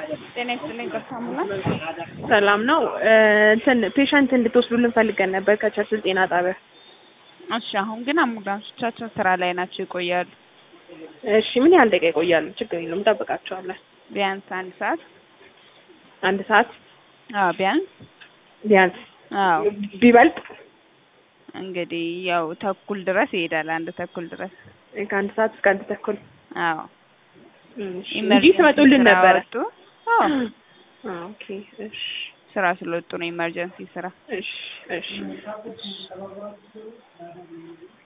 ጤና ይስጥልኝ ቀሳሙላ ሰላም ነው። እንትን ፔሸንት እንድትወስዱልን ፈልገን ነበር ከቸርችል ጤና ጣቢያ። እሺ አሁን ግን አምቡላንሶቻችን ስራ ላይ ናቸው ይቆያሉ። እሺ ምን ያህል ደቂቃ ይቆያሉ? ችግር የለውም እንጠብቃቸዋለን። ቢያንስ አንድ ሰዓት አንድ ሰዓት አዎ ቢያንስ ቢያንስ አዎ ቢበልጥ እንግዲህ ያው ተኩል ድረስ ይሄዳል። አንድ ተኩል ድረስ ከአንድ ሰዓት እስከ አንድ ተኩል አዎ እሺ እንጂ ትመጡልን ስራ ነበረ። ወጡ። አዎ ኦኬ እሺ ስራ ስለወጡ ነው ኢመርጀንሲ ስራ እሺ እሺ